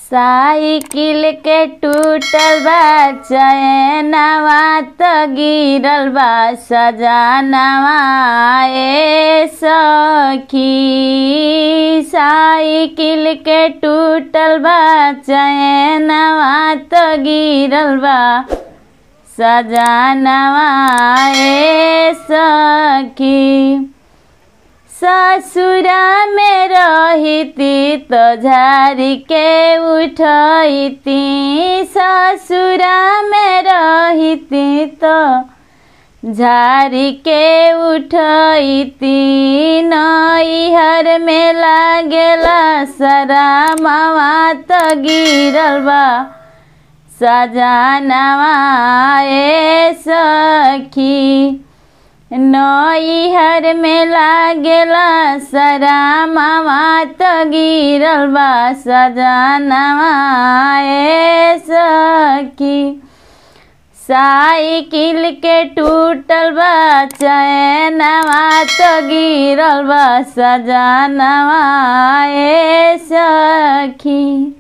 cycle के टूटल बा चैनवा त गिरल बा सजनवा ए सखी साइकिल के टूटल बा चैनवा त गिरल बा सजनवा ए सखी ससुरा में रहिती तो झारी के उठती ससुरा में रहिती तो झारी के उठती नैहर में लागेला सरा मावा तो गिरल बा सजनवा ए सखी नैहर में लागेला सरा मामा त गिरल बा सजनवा ए सखी साइकिल के टूटल बा चैनवा त गिरल बा सजनवा ए सखी